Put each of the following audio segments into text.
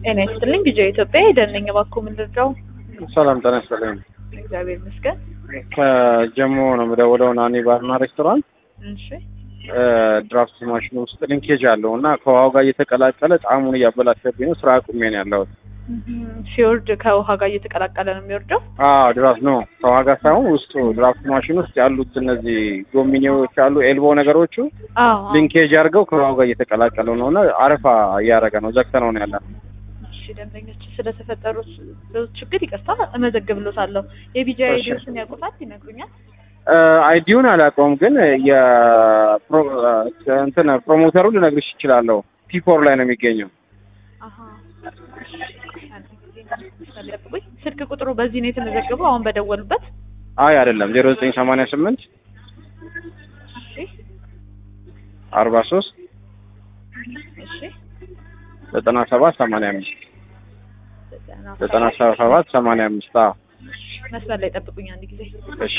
ጤና ይስጥልኝ ጊዜ ኢትዮጵያ ሄደንኝ እባክዎ ምን ልርዳው? ሰላም ጤና ይስጥልኝ። እግዚአብሔር ይመስገን። ከጀሞ ነው የምደውለው ናኒ ባርና ሬስቶራንት እሺ ድራፍት ማሽን ውስጥ ሊንኬጅ አለው እና ከውሃው ጋር እየተቀላቀለ ጣዕሙን እያበላሸብኝ ነው። ስራ አቁሜ ነው ያለሁት። ሲወርድ ከውሃ ጋር እየተቀላቀለ ነው የሚወርደው። አዎ ድራፍት ነው ከውሃ ጋር ሳይሆን ውስጡ ድራፍት ማሽን ውስጥ ያሉት እነዚህ ዶሚኒዎች አሉ ኤልቦ ነገሮቹ አዎ ሊንኬጅ አድርገው ከውሃው ጋር እየተቀላቀለ ነው እና አረፋ እያደረገ ነው። ዘግተነው ነው ያለ እሺ ደንበኞች ስለተፈጠሩት ችግር ይቅርታ እመዘግብሎታለሁ። የቢጂ አይዲዎችን ያውቁታል ይነግሩኛል። አይዲውን አላውቀውም፣ ግን የፕሮ- እንትን ፕሮሞተሩ ልነግርሽ ይችላለሁ። ፒፎር ላይ ነው የሚገኘው። አሀ እሺ፣ አንድ ጊዜ ጠብቁኝ። ስልክ ቁጥሩ በዚህ ነው የተመዘገበው አሁን በደወሉበት? አይ አይደለም፣ ዜሮ ዘጠኝ ሰማንያ ስምንት እሺ አርባ ሶስት እሺ ዘጠና ሰባት ሰማንያ አምስት ዘጠና ዘጠና ሰባት ሰማንያ አምስት አዎ መስመር ላይ ጠብቁኝ አንድ ጊዜ። እሺ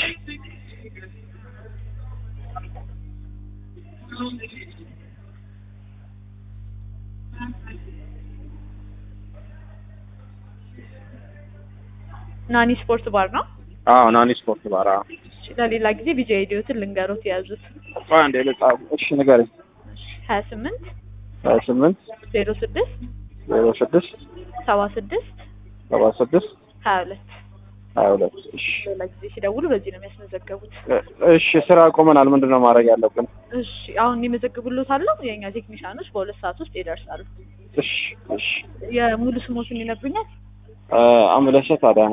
ናኒ ስፖርት ባር ነው። አዎ ናኒ ስፖርት ባር አዎ እሺ፣ ለሌላ ጊዜ ቢጂ አይዲዎትን ልንገሮት የያዙት ቆይ አንዴ ልጻፍ እሺ ንገረኝ ሀያ ስምንት ሀያ ስምንት ዜሮ ስድስት ዜሮ ስድስት ሰባ ስድስት ሰባ ስድስት ሀያ ሁለት ሀያ ሁለት እሺ ሌላ ጊዜ ሲደውሉ በዚህ ነው የሚያስመዘገቡት። እሺ ስራ ቆመናል ምንድን ነው ማድረግ ያለብን እሺ አሁን ይመዘግቡሎታለሁ። የእኛ ቴክኒሻኖች በሁለት ሰዓት ውስጥ ይደርሳሉ። እሺ እሺ የሙሉ ስሞትን ይነግሩኛል? አምለሸት አዳነ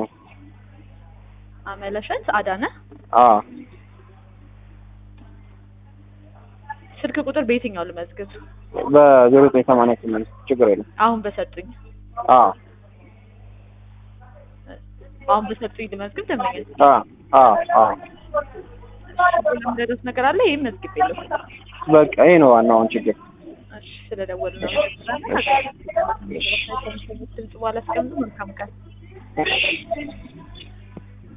አመለሸት አዳነ። አዎ ስልክ ቁጥር በየትኛው ልመዝግብ? በዜሮ ዘጠኝ ሰማንያ ስምንት ችግር የለም አሁን በሰጡኝ አዎ አሁን በሰጡኝ ልመዝግብ። ደንበኛ አዎ አዎ አዎ ለምደረስ ነገር አለ። ይህም መዝግብ የለው። በቃ ይሄ ነው ዋናውን ችግር እሺ ስለደወሉ ነው። ድምጽ በኋላ አስቀምጡ። መልካም ቀን። እሺ